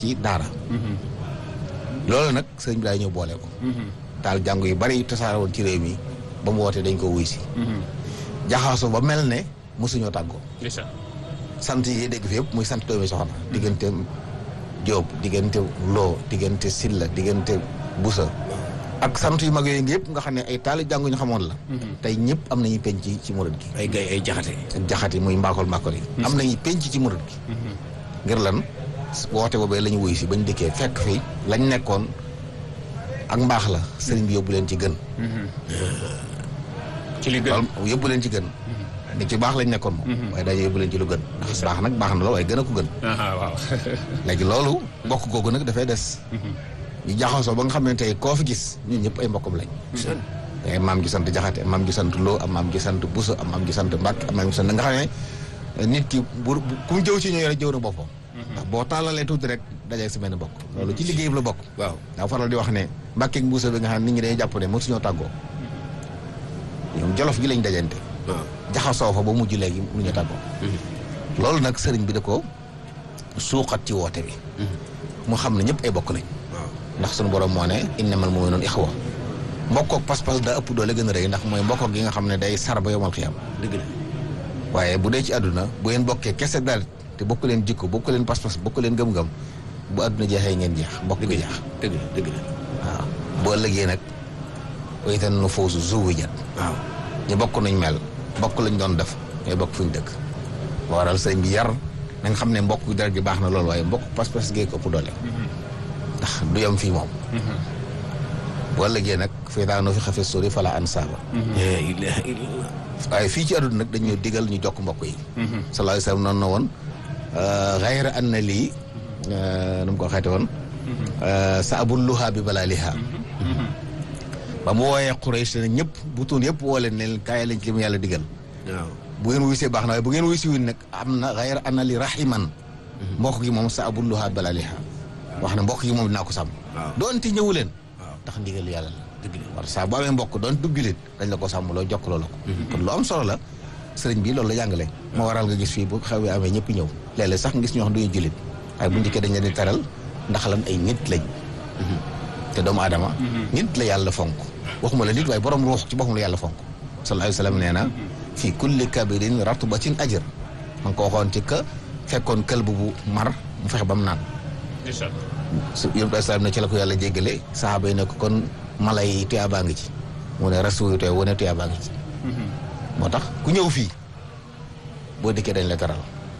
ci daara loolu nag sëriñ bi daay ñëw boole ko daal jàng yu bari tasaare woon ci réew mi ba mu wootee dañ ko wuy si jaxaaso ba mel ne mosuñoo tàggoo sant yi dégg fi yëpp muy sant doomi soxna diggante Jóob diggante Loo diggante Silla diggante Busa ak sant yu mag yooyu yëpp nga xam ne ay taali jànguñu xamoon la tey ñëpp am nañu penc ci murid gi ay gay ay jaxate ak jaxati muy mbaakol mbaakol yi am nañu penc ci murid gi ngir lan woote boobee la ñu wuy si bañ dikkee fekk fi lañ nekkoon ak mbaax la sëriñ bi yóbbu leen ci gën ci li gën loolu yóbbu leen ci gën ni ci baax lañ nekkoon moom waaye dañu yóbbu leen ci lu gën ndax baax nag baax na la waaye gën a ko gën waaw léegi loolu mbokk googu nag dafay des ñu jaxasoo ba nga xam ne tey koo fi gis ñun ñëpp ay mbokkam lañ ay maam ji sant jaxate maam ji sant loo am maam ji sant buso am maam ji sant mbàkk am maam ji sant nga xam ne nit ki bu ku mu jëw ci ñooy rek jëw na boppam ndax boo tàllalee tuuti rek dajee si benn bokk loolu ci liggéey bi la bokk waaw daa faral di wax ne mbàkkeeg buso bi nga xam ne nit ñi dañuy jàpp ne moom suñoo tàggoo ñoom jolof gi lañ dajante waaw jaxasoo fa ba mujj léegi mu ñu tàggoo loolu nag sëriñ bi da ko suuxat ci woote bi mu xam ne ñëpp ay bokk lañ waaw ndax suñu borom moo ne innamal mu'minuuna ixwa mbokkook pas-pas daa ëpp doole gën a rëy ndax mooy mbokkook gi nga xam ne day sar ba yomal xiyam dëgg la waaye bu dee ci àdduna bu ngeen bokkee kese daal te bokk leen jikko bokk leen pas-pas bokk leen gëm-gëm bu àdduna jeexee ngeen jeex mbokk dëgg gi la jeex dëgg la dëgg la waaw boo ëllëgee nag waytan nu foosu zuwijat waaw ñu bokk nañ mel bokk lañ doon def ñooy bokk fuñ dëkk moo waral sëñ bi yar na nga xam ne mbokk dara gi baax na loolu waaye mbokk pas-pas gee ko ëpp doole ndax du yem fii moom boo ëllëgee nag feytaanoo fi xafe sori fala an saaba la ilaha illallah waaye fii ci àdduna nag dañoo digal ñu jokk mbokk yi sallallahu alayhi wasallam noonu na woon xayra an na lii nu mu ko xeete woon sa abul luhaa bi balaa lihaa ba mu wooyee Quraysh ne ñëpp bu tuun yëpp woo leen ne leen kaay lañ ci li mu yàlla digal waaw bu ngeen wuysee baax na waaye bu ngeen wuysi wuñ nag am na xayra an na li rahiman mbokk gi moom sa abul luhaa bi balaa lihaa wax ne mbokk gi moom dinaa ko sàmm waaw doonte ñëwu leen waaw ndax ndigal yàlla la dëgg la war saa boo amee mbokk doon dubjulit dañ la ko sàmm loo jokk loo la ko kon lu am solo la sëriñ bi loolu la jàngale moo waral nga gis fii bu xew yi amee ñëpp ñëw léeg-léeg sax nga gis ñoo xam duñu julit waaye bu njëkkee dañ leen di teral ndax lan ay nit lañ te doomu aadama nit la yàlla fonk waxuma la nit waaye borom ruux ci boppam la yàlla fonk sallallahu alayhi wa sallam nee na fii kulli kabirin ratbatin ajr ma ngi ko waxoon ci ka fekkoon kël bu bu mar mu fexe ba mu naan su yonent bi salaam ne ci la ko yàlla jéggale saxaaba yi ne ko kon mala yi tuyaabaa ngi ci mu ne rasul tey wane tuyaabaa ngi ci moo tax ku ñëw fii boo dikkee dañ la teral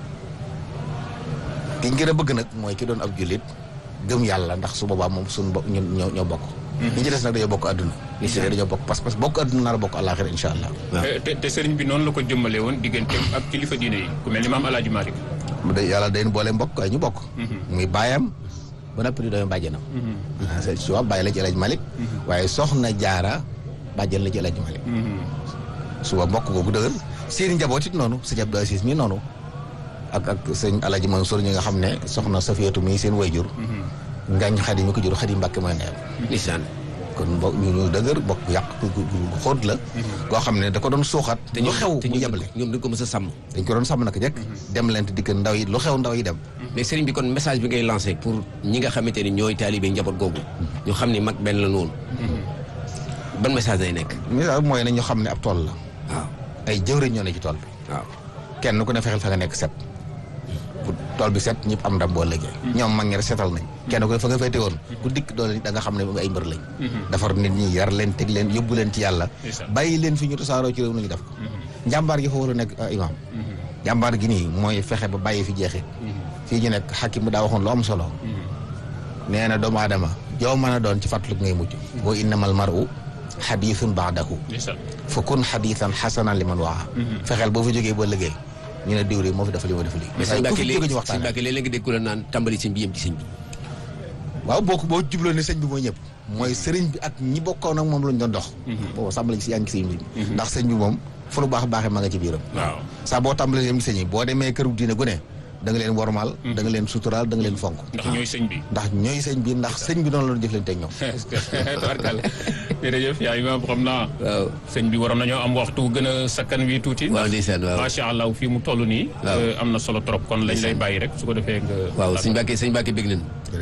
ki ñu gën a bëgg nag mooy ki doon ab jullit gëm yàlla ndax su boobaa moom suñu bokk ñun ñoo ñoo bokk ñi ci des nag dañoo bokk àdduna ñi ci des dañoo bokk pas-pas bokk àdduna nar a bokk àllaaxira insha allah te te sëriñ bi noonu la ko jëmmale woon digganteem ak kilifa diine yi ku mel ni maam Alaaji Malick mu de yàlla dañ boole mbokk waaye ñu bokk muy baayam ba noppi di doomi bàjjenam c'est soit bàyyi la ci Elaj Malick waaye soxna jaara bàjjen la ci Elaj Malick suba mbokk googu dëgër seen njaboot it noonu sëñ Abdou Aziz mi noonu ak ak sëñ Alaji Mansour ñi nga xam ne soxna Safiyatu mi seen wayjur ngañ xadi mi ko jur xadi Mbàkke mooy ndeyam ndeysaan kon mbokk ñu ñu dëgër bokk yàq gu xóot la koo xam ne da ko doon suuxat te lu ñoom xew te mu ñoom yebale ñoom dañ ko mës a sàmm dañ ko doon sàmm naka jekk dem leen te dikk ndaw yi lu xew ndaw yi dem mais sëriñ bi kon message bi ngay lancé pour ñi nga xamante ni ñooy taalibe njaboot googu ñu xam ni mag benn la noonu ban message day nekk misaal mooy ne ñu xam ne ab tool la waaw ay jëwriñ ñoo ne ci tool bi waaw kenn ku ne fexeel fa nga nekk set bu tool bi set ñëpp am ndam boo liggéey ñoom mag ñi rek setal nañ kenn ku ne fa nga féete woon ku dikk doole da nga xam ne ay mbër lañ defar nit ñi yar leen teg leen yóbbu leen ci yàlla Ndeysaan. bàyyi leen fi ñu tasaaroo ci réew nañu def ko njàmbaar gi fa war a nekk ah, imaam njàmbaar gi nii mooy fexe ba bàyyi fi jeexit fii ñu nekk xakim daa waxoon lu am solo nee na doomu aadama joo mën a doon ci fàttaliku ngay mujj boo innamal mar'u xadiisun baadahu ndeysaan fa kun xadiisan xasanan li man waa fexeel boo fi jógee ba liggéey ñu ne diw moo fi def li ma def lii mais sëñ waaye ku Mbacke fi jóge léegi ñu sëñ waxtaane Mbacke léeg-léeg nga dégg ku la naan tàmbali sëñ bi yem ci sëñ bi waaw boo ko boo jubloo ne sëñ bi mooy ñëpp mooy sëriñ bi ak ñi bokkoon ak moom lañ doon dox boobu sàmbali si yaa ngi sëñ bi ndax sëñ bi moom fu lu baax baaxee ma nga ci biiram waaw saa boo tàmbalee yem ci sëñ yi boo demee këru diine gu ne da nga leen wormaal da nga leen suturaal da nga leen fonk ndax ñooy sëñ bi ndax ñooy sëñ bi ndax sëñ bi noonu la doon jëflante ak ñoom tabarkalla jërëjëf yaa imaam xam naa waaw sëñ bi waroon nañoo am waxtu gën a sakkan wi tuuti waaw ndeysaan waaw macha allah fii mu toll nii Waaw. am na solo trop kon lañ lay bàyyi rek su ko defee nga waaw sëñ Mbàkke sëñ Mbàkke bég nañ